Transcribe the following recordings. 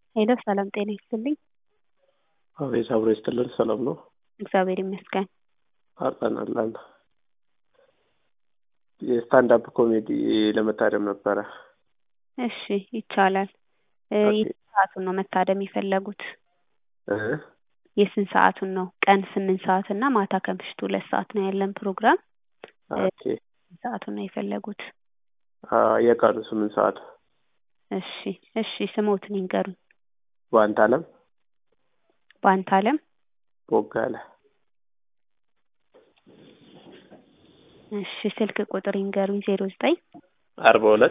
ሄሎ ሰላም ጤና ይስጥልኝ። አቤት አብሮ ይስጥልን። ሰላም ነው? እግዚአብሔር ይመስገን። አለን አለን። የስታንዳፕ ኮሜዲ ለመታደም ነበረ። እሺ ይቻላል። እ ኦኬ። የስንት ሰዓቱን ነው መታደም የፈለጉት? እ የስንት ሰዓቱን ነው? ቀን ስምንት ሰዓት እና ማታ ከምሽቱ ሁለት ሰዓት ነው ያለን ፕሮግራም። ኦኬ። ስንት ሰዓቱን ነው የፈለጉት? አ የቀኑ ስምንት ሰዓት እሺ እሺ ስሞትን ይንገሩኝ። በአንተ አለም በአንተ አለም ቦጋለ እሺ ስልክ ቁጥር ይንገሩኝ። ዜሮ ዘጠኝ አርባ ሁለት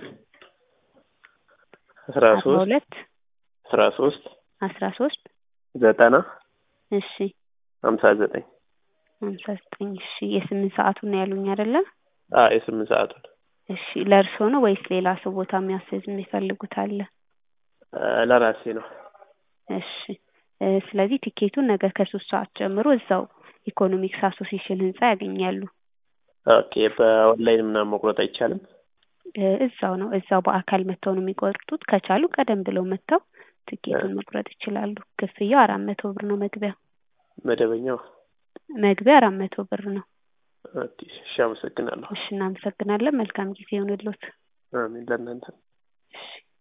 አስራ አርባ ሶስት ሁለት አስራ ሶስት አስራ ሶስት ዘጠና እሺ ሀምሳ ዘጠኝ ሀምሳ ዘጠኝ እሺ የስምንት ሰዓቱን ነው ያሉኝ አይደለ? አ የስምንት ሰዓቱን እሺ ለእርስዎ ነው ወይስ ሌላ ሰው ቦታ የሚያስይዝ የሚፈልጉት አለ? አ ለራሴ ነው። እሺ እ ስለዚህ ቲኬቱን ነገ ከሶስት ሰዓት ጀምሮ እዛው ኢኮኖሚክስ አሶሲዬሽን ህንጻ ያገኛሉ። ኦኬ። በኦንላይን ምናምን መቁረጥ አይቻልም? እ እዛው ነው እዛው በአካል መጥተው ነው የሚቆርጡት። ከቻሉ ቀደም ብለው መጥተው ትኬቱን መቁረጥ ይችላሉ። ክፍያው አራት መቶ ብር ነው መግቢያ መደበኛው? መግቢያ አራት መቶ ብር ነው። ኦኬ። እሺ አመሰግናለሁ። እሺ እናመሰግናለን። መልካም ጊዜ ይሁንልዎት። አሜን ለእናንተ እሺ